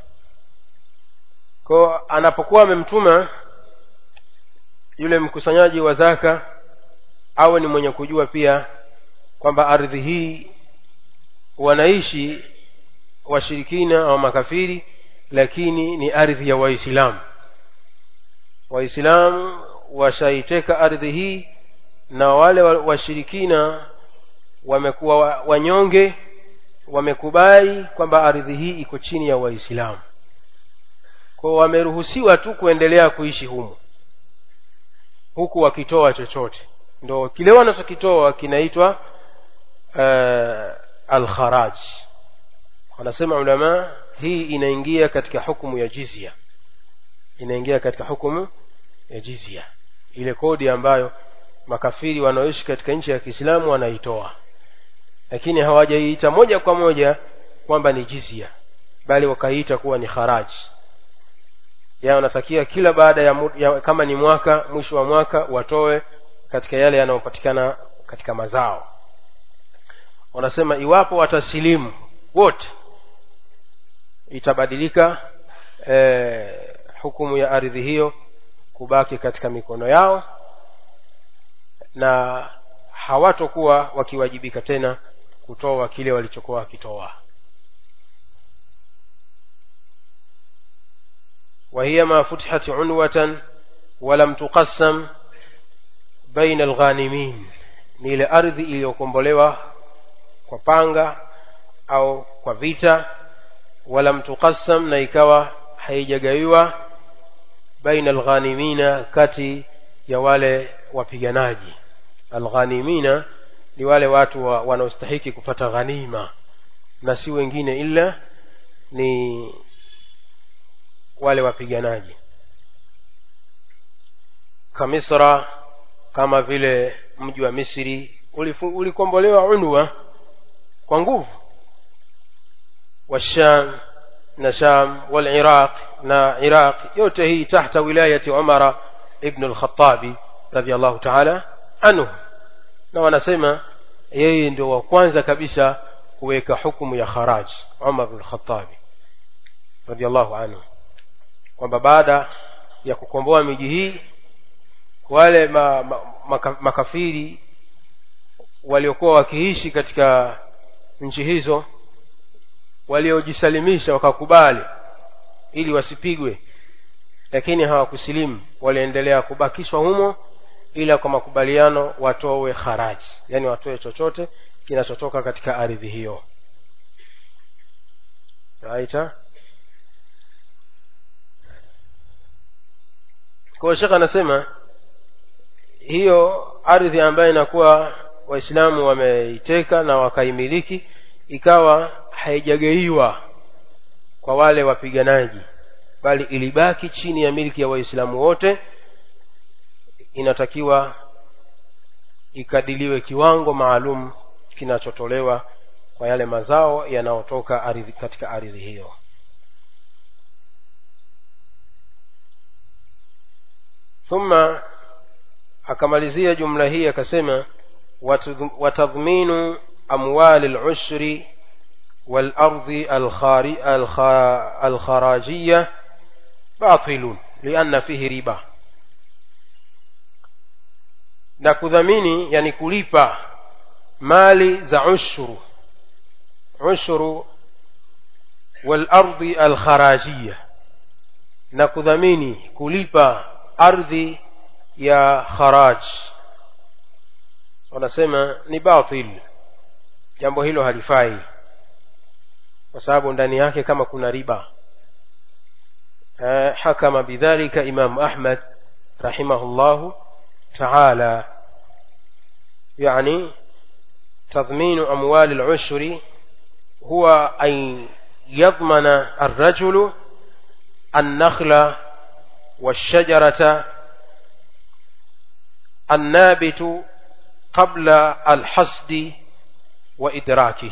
kwa anapokuwa amemtuma yule mkusanyaji wa zaka awe ni mwenye kujua pia kwamba ardhi hii wanaishi washirikina au makafiri lakini ni ardhi ya waislamu waislamu washaiteka ardhi hii na wale washirikina wamekuwa wanyonge wamekubali kwamba ardhi hii iko chini ya waislamu kwa wameruhusiwa tu kuendelea kuishi humu huku wakitoa chochote ndo kile wanachokitoa kinaitwa uh, alkharaj wanasema ulama hii inaingia katika hukumu ya jizya inaingia katika hukumu ya jizya ile kodi ambayo makafiri wanaoishi katika nchi ya Kiislamu wanaitoa lakini hawajaiita moja kwa moja kwamba ni jizya bali wakaiita kuwa ni kharaji ya wanatakia kila baada ya, ya kama ni mwaka mwisho wa mwaka watoe katika yale yanayopatikana katika mazao wanasema iwapo watasilimu wote itabadilika e, hukumu ya ardhi hiyo kubaki katika mikono yao na hawatokuwa wakiwajibika tena kutoa kile walichokuwa wakitoa وهي ما فتحت عنوة ولم تقسم بين الغانمين ni ile ardhi iliyokombolewa kwa panga au kwa vita wala mtuqassam na ikawa haijagawiwa baina alghanimina kati ya wale wapiganaji alghanimina ni wale watu wa, wanaostahiki kupata ghanima na si wengine ila ni wale wapiganaji kamisra kama vile mji wa misri ulikombolewa unwa kwa nguvu washam na sham waliraq na iraq yote hii tahta wilayati umara ibn al-khattabi radiyallahu ta'ala anhu na wanasema yeye ndio wa kwanza kabisa kuweka hukumu ya kharaj umar ibn al-khattabi radiyallahu anhu kwamba baada ya kukomboa miji hii wale ma, ma, maka, makafiri waliokuwa wakiishi katika nchi hizo waliojisalimisha wakakubali ili wasipigwe lakini hawakusilimu waliendelea kubakishwa humo ila kwa makubaliano watowe haraji yani watoe chochote kinachotoka katika ardhi hiyo raita kwa shekh anasema hiyo ardhi ambayo inakuwa waislamu wameiteka na wakaimiliki ikawa haijageiwa kwa wale wapiganaji bali ilibaki chini ya miliki ya waislamu wote inatakiwa ikadiliwe kiwango maalum kinachotolewa kwa yale mazao yanayotoka ardhi katika ardhi hiyo thumma akamalizia jumla hii akasema watadhminu amwali al-ushri والأرض الخراجية باطل لأن فيه ربا na kudhamini yani kulipa mali za ushuru ushuru walardi alkharajia na kudhamini kulipa ardhi ya kharaj wanasema ni batil jambo hilo halifai kwa sababu ndani yake kama kuna riba hakama bidhalika imam ahmad rahimahullahu taala yani تضمين أموال العشر هو أن يضمن الرجل النخل والشجرة النابت قبل الحصد وإدراكه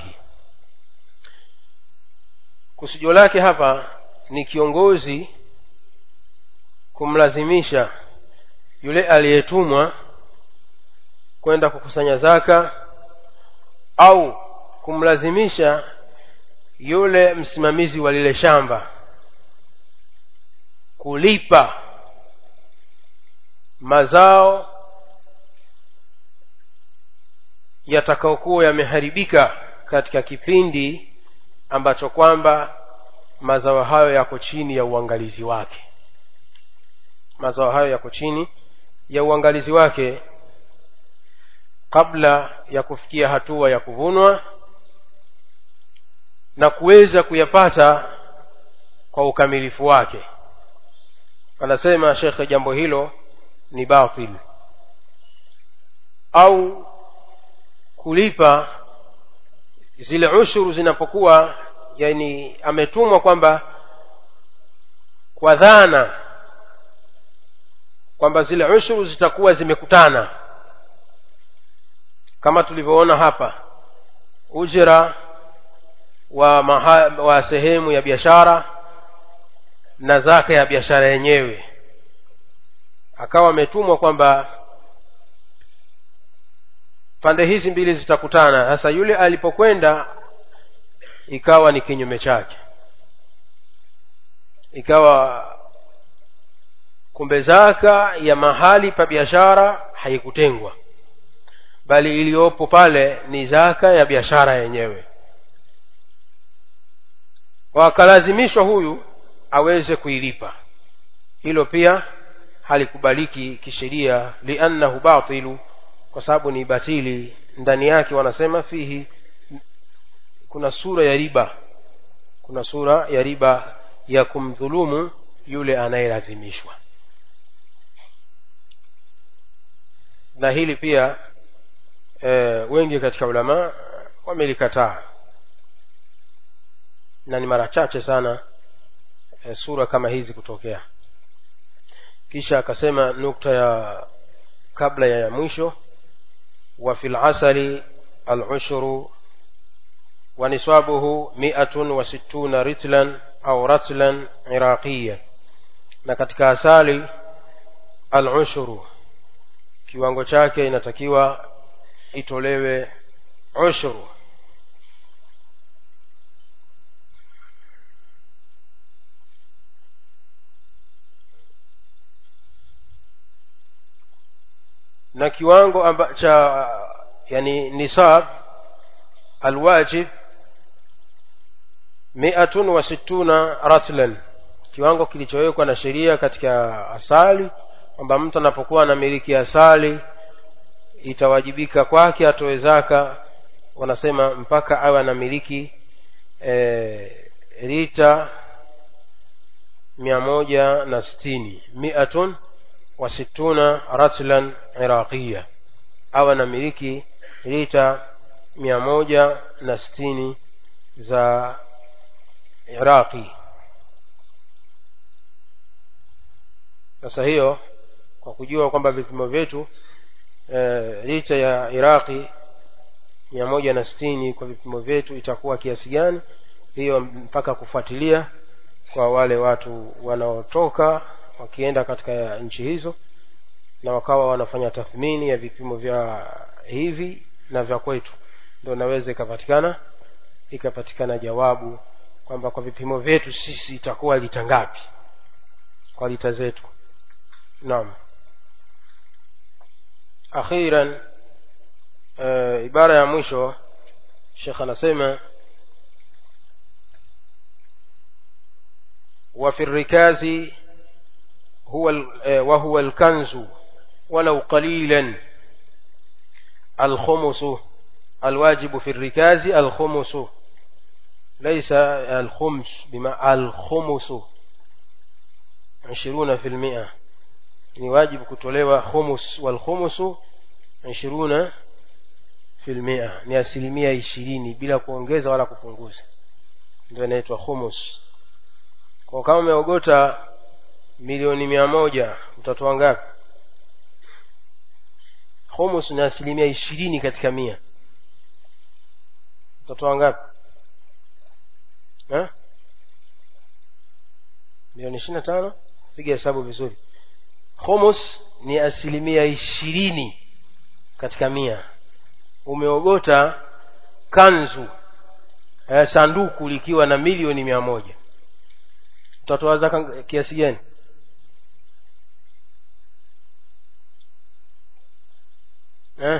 kusudio lake hapa ni kiongozi kumlazimisha yule aliyetumwa kwenda kukusanya zaka au kumlazimisha yule msimamizi wa lile shamba kulipa mazao yatakaokuwa yameharibika katika kipindi ambacho kwamba mazao hayo yako chini ya uangalizi wake mazao hayo yako chini ya uangalizi wake kabla ya kufikia hatua ya kuvunwa na kuweza kuyapata kwa ukamilifu wake anasema shekhe jambo hilo ni batil au kulipa zile ushuru zinapokuwa yani ametumwa kwamba kwa dhana kwamba zile ushuru zitakuwa zimekutana kama tulivyoona hapa ujira wa, maha, wa sehemu ya biashara na zaka ya biashara yenyewe akawa ametumwa kwamba pande hizi mbili zitakutana sasa yule alipokwenda ikawa ni kinyume chake ikawa kumbe zaka ya mahali pa biashara haikutengwa bali iliyopo pale ni zaka ya biashara yenyewe wakalazimishwa huyu aweze kuilipa hilo pia halikubaliki kisheria liannahu batilu kwa sababu ni batili ndani yake wanasema fihi kuna sura ya riba kuna sura ya riba ya kumdhulumu yule anayelazimishwa na hili pia e, wengi katika ulama wamelikataa na ni mara chache sana e, sura kama hizi kutokea kisha akasema nukta ya kabla ya mwisho wa fil asali al-ushru wa niswabuhu mi'atun wa sittuna ritlan au ratlan iraqiya na katika asali al-ushru kiwango chake inatakiwa itolewe ushuru na kiwango amba cha yani nisab alwajib miatun wa sittuna ratlan kiwango kilichowekwa na sheria katika asali kwamba mtu anapokuwa anamiliki asali itawajibika kwake atoe zaka wanasema mpaka awe anamiliki e, lita mia moja na sitini miatun wa situna ratlan iraqiya awe anamiliki lita mia moja na sitini za iraqi sasa hiyo kwa kujua kwamba vipimo vyetu e, lita ya iraqi mia moja na sitini kwa vipimo vyetu itakuwa kiasi gani hiyo mpaka kufuatilia kwa wale watu wanaotoka wakienda katika nchi hizo na wakawa wanafanya tathmini ya vipimo vya hivi na vya kwetu ndio naweza ikapatikana ikapatikana jawabu kwamba kwa vipimo vyetu sisi itakuwa lita ngapi kwa lita zetu naam akhiran uh, ibara ya mwisho shekh anasema وفي الركاز هو وهو الكنز ولو قليلا الخمس الواجب في الركاز الخمس ليس الخمس بما الخمس عشرون في المئة ni wajibu kutolewa khumus walkhumusu ishiruna filmia ni asilimia ishirini bila kuongeza wala kupunguza ndio inaitwa khumus kwa kama umeogota milioni mia moja utatoa ngapi khumus ni asilimia ishirini katika mia utatoa ngapi ha? milioni ishiri na tano piga hesabu vizuri khumus ni asilimia ishirini katika mia umeogota kanzu eh, sanduku likiwa na milioni mia moja utatoa zaka kiasi gani eh?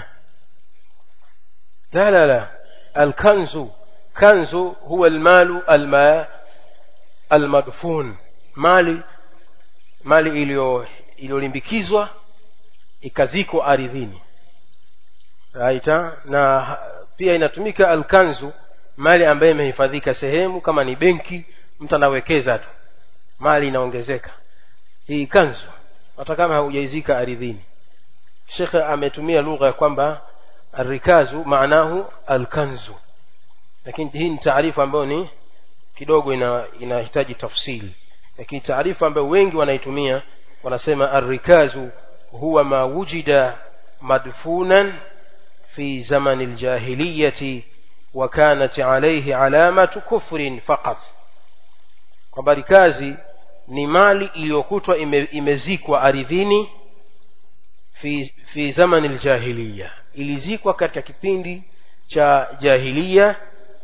لا لا لا الكنز كنز هو المال الما المدفون mali mali iliyo iliyolimbikizwa ikazikwa ardhini raita na pia inatumika alkanzu mali ambayo imehifadhika sehemu kama ni benki mtu anawekeza tu mali inaongezeka hii kanzu hata kama haujaizika ardhini shekhe ametumia lugha ya kwamba arikazu maanahu alkanzu lakini hii ni taarifa ambayo ni kidogo ina inahitaji tafsili lakini taarifa ambayo wengi wanaitumia wanasema arrikazu huwa ma wujida madfunan fi zamani aljahiliyati wa kanat alayhi alamatu kufrin faqat kwamba rikazi ni mali iliyokutwa ime, imezikwa ardhini fi, fi zamani aljahiliya ilizikwa katika kipindi cha jahiliya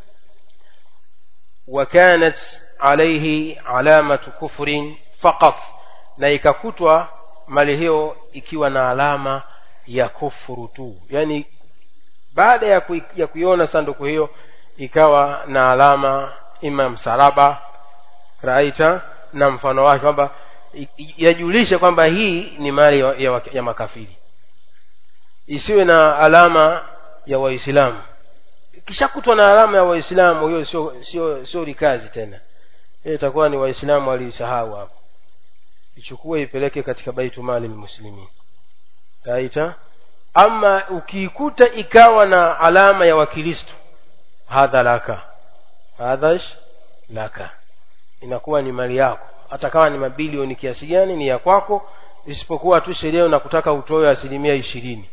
wa kanat alayhi alamatu kufrin faqat na ikakutwa mali hiyo ikiwa na alama ya kufuru tu yani baada ya, kui, ya kuiona sanduku hiyo ikawa na alama ima msalaba raita na mfano wake kwamba yajulishe kwamba hii ni mali ya, ya, ya makafiri isiwe na alama ya waislamu ikishakutwa na alama ya waislamu hiyo sio sio sio rikazi tena hiyo itakuwa ni waislamu waliisahau hapo ichukue ipeleke katika baitu mali lmuslimin taita ama ukiikuta ikawa na alama ya wakristo hadha laka hadhash laka inakuwa ni mali yako hata kama ni mabilioni kiasi gani ni ya kwako isipokuwa tu sheria unakutaka utoe asilimia ishirini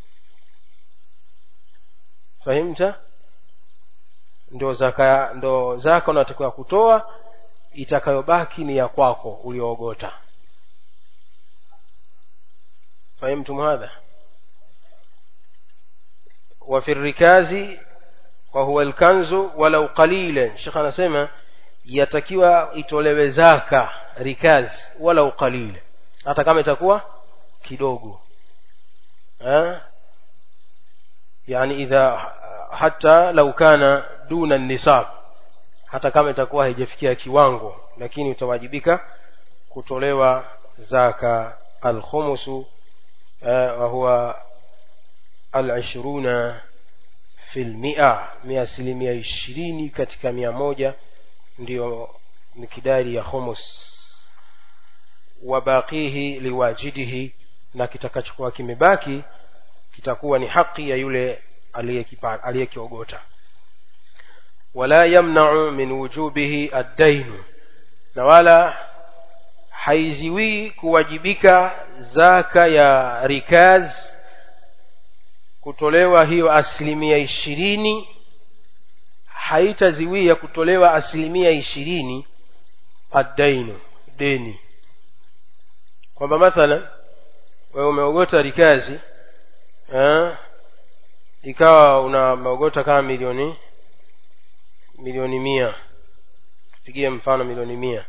fahimta ndo zaka ndo zaka unatakiwa kutoa itakayobaki ni ya kwako ulioogota fahimtum hadha وفي الركاز وهو الكنز ولو قليلا شيخ anasema yatakiwa itolewe zaka rikaz walau qalila hata kama itakuwa kidogo eh yani idha hata lau kana duna nisab hata kama itakuwa haijafikia kiwango lakini utawajibika kutolewa zaka alkhumusu wa huwa alishiruna fi lmia mia asilimia ishirini katika mia moja ndiyo mikidari ya khumus wabaqihi liwajidihi na kitakachokuwa kimebaki kitakuwa ni haki ya yule aliyekiogota wala yamnau min wujubihi addainu na wala haiziwii kuwajibika zaka ya rikaz kutolewa hiyo asilimia ishirini haitaziwia kutolewa asilimia ishirini addainu deni kwamba mathalan wewe umeogota rikazi eh, ikawa unameogota kama milioni milioni mia tupigie mfano milioni mia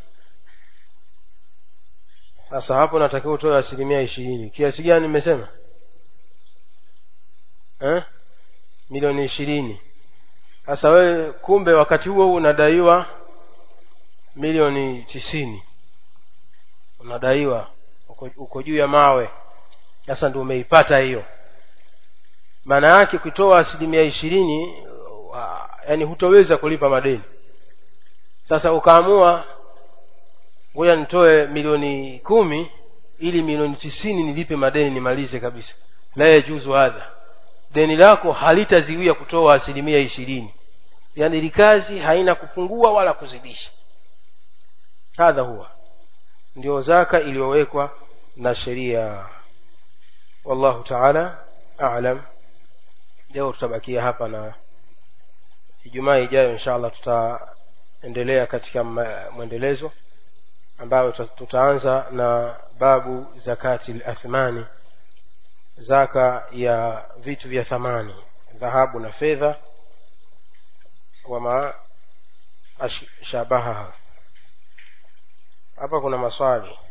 sasa hapo natakiwa utoe asilimia ishirini kiasi gani nimesema eh? milioni ishirini sasa wewe kumbe wakati huo unadaiwa milioni tisini unadaiwa uko, uko juu ya mawe sasa ndio umeipata hiyo maana yake kutoa asilimia ishirini yani hutoweza kulipa madeni sasa ukaamua ngoja nitoe milioni kumi ili milioni tisini nilipe madeni nimalize kabisa la yajuzu hadha deni lako halitaziwia kutoa asilimia ishirini yaani ili kazi haina kupungua wala kuzidisha hadha huwa ndio zaka iliyowekwa na sheria wallahu taala alam leo tutabakia hapa na ijumaa ijayo insha allah tutaendelea katika mwendelezo ambayo tutaanza na babu zakati lathmani zaka ya vitu vya thamani dhahabu na fedha wama shabahaha hapa kuna maswali